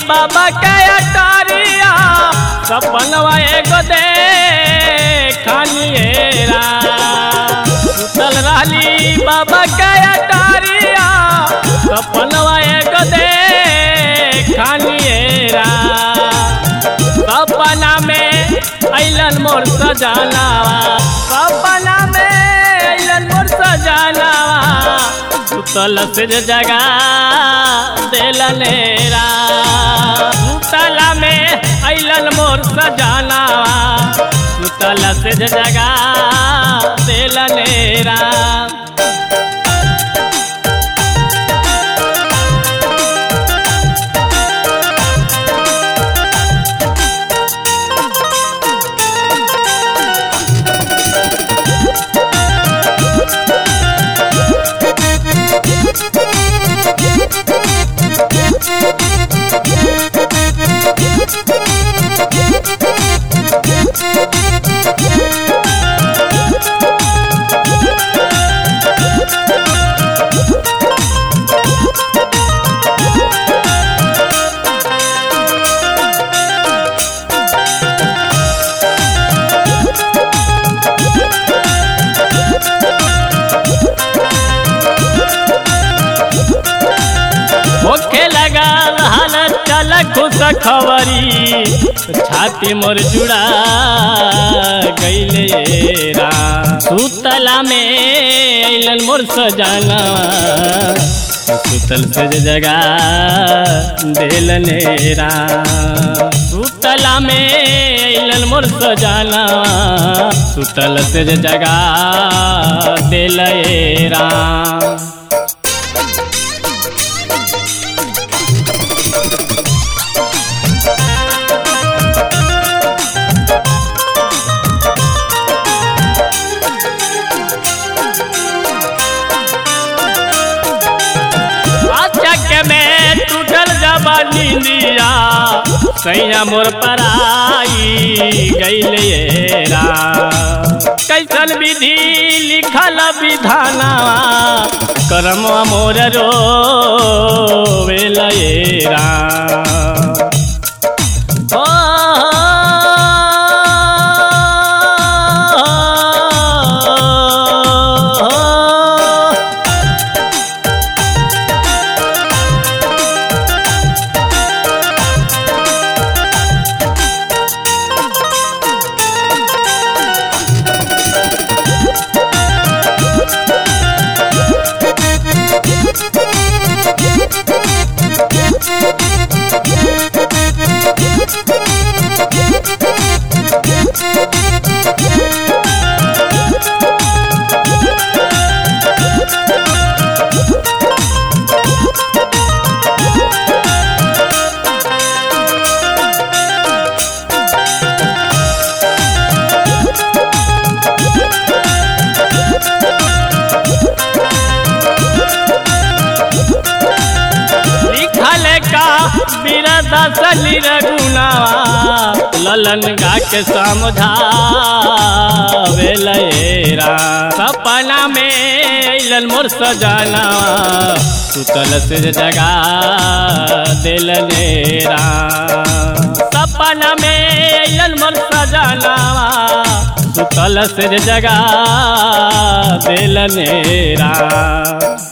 बाबा के अटारिया सपनवा एगो दे खानिएरा सुतल रहली बाबा के अटारिया सपनवा एगो दे खानिएरा सपना में अइलन मोर सजानावा सपना में अइलन मोर सजानावा सुतल से जगा देलनेरा सुतला में अइलन मोर सजानावा सुतल से जगा देलनेरा होखे लगा हालत चल खुश खबरी छाती मोर जुड़ा गईले रा सुतला में अइलन मोर सजाना सुतल से जगा देलने रा सुतला में अइलन मोर सजाना सुतल से जगा देले रा चक में टूटल जबा नींदिया सैया मोर पराई गईलेरा कैसन विधि लिखल विधाना करम मोर रो वेलेरा ओ लिखल का बिरदा सली रघुनावा ललन गा के समझावेलेरा सपना में अइलन मोर सजाना सुतल से जगा दिलनेरा सपना में अइलन मोर सजाना सुतल से जगा दिलनेरा